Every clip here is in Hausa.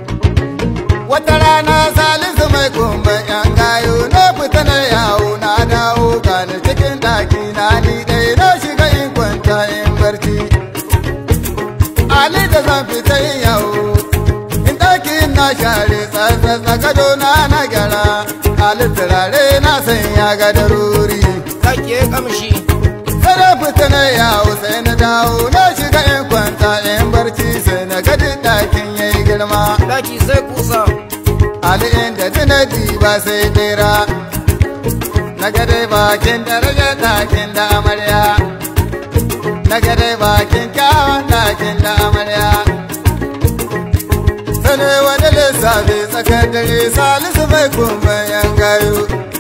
Wata rana salisu mai kumban yan gayo na fita na yawo na dawo gani cikin ɗaki na ni ɗaya na shiga in kwanta in barci. Ali da zan fita yin yawo in ɗaki na share tsatsatsa gado na na gyara. Ali turare na sanya ga daruri. kake kamshi Kada fita na yawo sai na dawo na shiga in kwanta in barci sai na gadi ɗakin yayi girma. daki sai kusa Ali inda jinadi ba sai dera Na gade bakin daraja ɗakin da amarya Na gade bakin kyawun ɗakin da amarya Sane wani lissafi tsakar dare salisu mai kumban yan gayu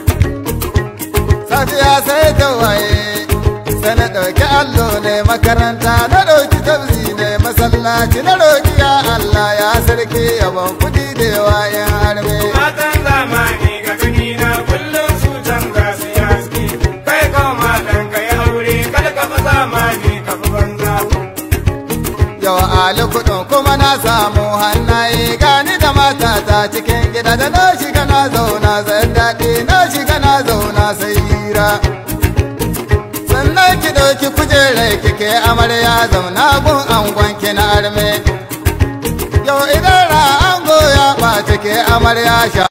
Safiya sai ta waye sai na ɗauki allo ne makaranta na ɗauki tabzi ne masallaci na roƙi ya Allah ya sarki yabon kuɗi da yawa yan harbe. Matan zamani ga gani na kullum su canza su yaski kai kawo matan ka yi aure kada ka fi zamani ka fi banza. Yau ali kuɗin kuma na samu hannaye gani da matata cikin gida da na shiga na zauna zan daɗi na shiga na zauna sai hira. Sannan ki ɗauki kujerar kike amarya zauna gun angon ki na arme. Yau idan ra ango ya ɓace ke amarya sha.